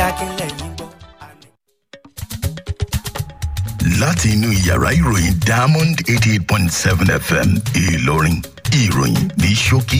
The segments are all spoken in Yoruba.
akínlẹ̀ yín gbọ́. láti inú yàrá ìròyìn diamond eighty eight point seven fm ìlọrin ìròyìn ní ṣókí.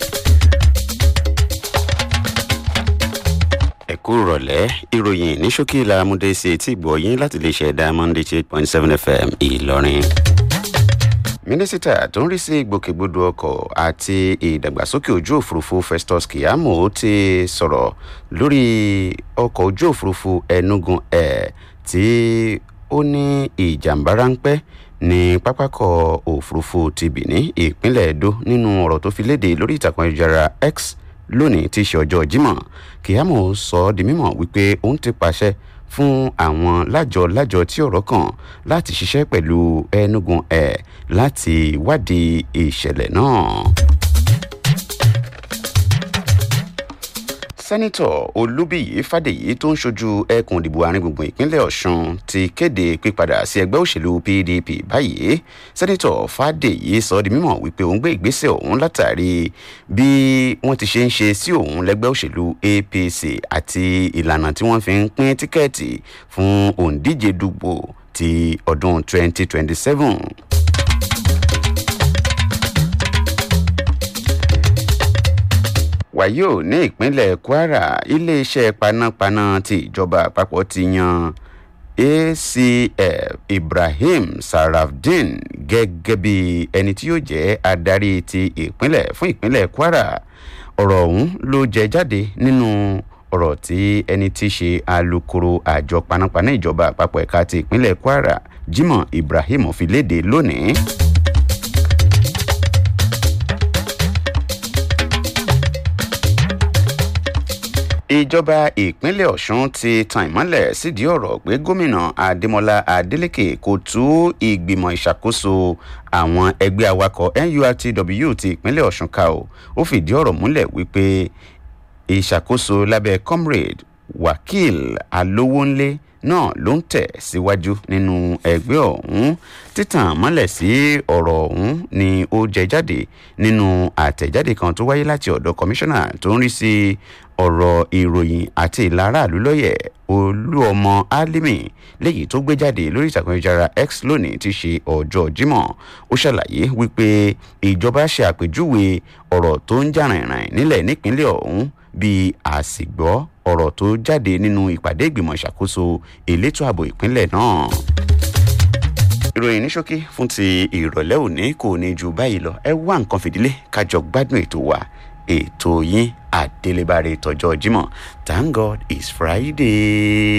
ẹ kú rọ̀lẹ́ ìròyìn ní ṣókí làmúdé sí etí ìgbọ̀yìn láti lè ṣe diamond eighty eight point seven fm ìlọrin. mínísítà tó ń rí sí ìgbòkègbodò ọkọ̀ àti ìdàgbàsókè ojú òfurufú festus kiyamo ti sọ̀rọ̀ lórí ọkọ̀ ojú òfurufú enugu air tí ó ní ìjàmbá ráńpẹ́ ní pápákọ̀ òfurufú ti benin ìpínlẹ̀ edo nínú ọ̀rọ̀ tó fi léde lórí ìtàkùn ayélujára x lónìí tí í ṣe ọjọ́ jímọ̀ kiyamo sọ ọ́ di mímọ̀ wípé òun ti pàṣẹ fún àwọn lájọ lájọ tí ọ̀rọ̀ kàn láti ṣiṣẹ́ pẹ̀lú enugu air láti wádìí ìṣẹ̀lẹ̀ náà. sẹ́nitọ̀ olúbíyí fàdèyí tó ń ṣojú ẹkùn ìdìbò àárín gbùngbùn ìpínlẹ̀ ọ̀sùn ti kéde pípadà sí ẹgbẹ́ òṣèlú pdp báyìí sẹ́nitọ̀ fàdèyí sọ di mímọ̀ wípé òun gbé ìgbésẹ̀ ọ̀hún látàrí bí wọ́n ti ṣe ń ṣe sí òun lẹ́gbẹ́ òṣèlú apc àti ìlànà tí wọ́n fi ń pín tíkẹ́ẹ̀tì fún òǹdíje dùgbò ti ọdún 2027. wàyí ò ní ìpínlẹ̀ kwara iléeṣẹ́ panápaná ti ìjọba àpapọ̀ ti yan acf ibrahim sarafdin gẹ́gẹ́ bí ẹni tí yóò jẹ́ adarí ti ìpínlẹ̀ fún ìpínlẹ̀ kwara ọ̀rọ̀ ọ̀hún ló jẹ jáde nínú ọ̀rọ̀ tí ẹni tí ṣe alūkkóró àjọ panápaná ìjọba àpapọ̀ ẹ̀ka ti ìpínlẹ̀ kwara jimoh ibrahim fi léde lónìí. ìjọba ìpínlẹ̀ ọ̀sùn ti tan ìmọ́lẹ̀ sídìí ọ̀rọ̀ pé gómìnà adémọlá adélèké kò tú ìgbìmọ̀ ìṣàkóso àwọn ẹgbẹ́ awakọ̀ nurtw ti ìpínlẹ̀ ọ̀sùn ká o ó fìdí ọ̀rọ̀ múlẹ̀ wípé ìṣàkóso lábẹ́ comrade wakil alówónlé náà ló ń tẹ̀ síwájú nínú ẹgbẹ́ ọ̀hún títàn mọ́lẹ̀ sí ọ̀rọ̀ ọ̀hún ni ó jẹ jáde nínú àtẹ̀jáde kan tó wáyé láti ọ̀dọ̀ kọmíṣánná tó ń rí sí ọ̀rọ̀ ìròyìn àti ìlara àlùlọ́yẹ̀ olúọmọ álímì léyìí tó gbé jáde lórí ìtàkùn ayélujára x lónìí ti ṣe ọjọ́ jímọ̀ ó ṣàlàyé wípé ìjọba ṣe àpèjúwe ọ̀rọ̀ tó ń jà rìnrìn nílẹ̀ nípínlẹ̀ ọ̀hún bíi àsìgbọ́ ọ̀rọ̀ tó jáde nínú ìpàdé ìgbìmọ̀ ìṣàkóso elétò ààbò ìpínlẹ̀ náà ìròyìn ní ṣókí fún ti ìrọ̀lẹ́ òní kò ní ju báyìí lọ ẹ wá nǹkan fìdílé kájọ gbádùn ètò wa ètò yín àdélébáre tọjọ́ jímọ̀ thank god it's friday.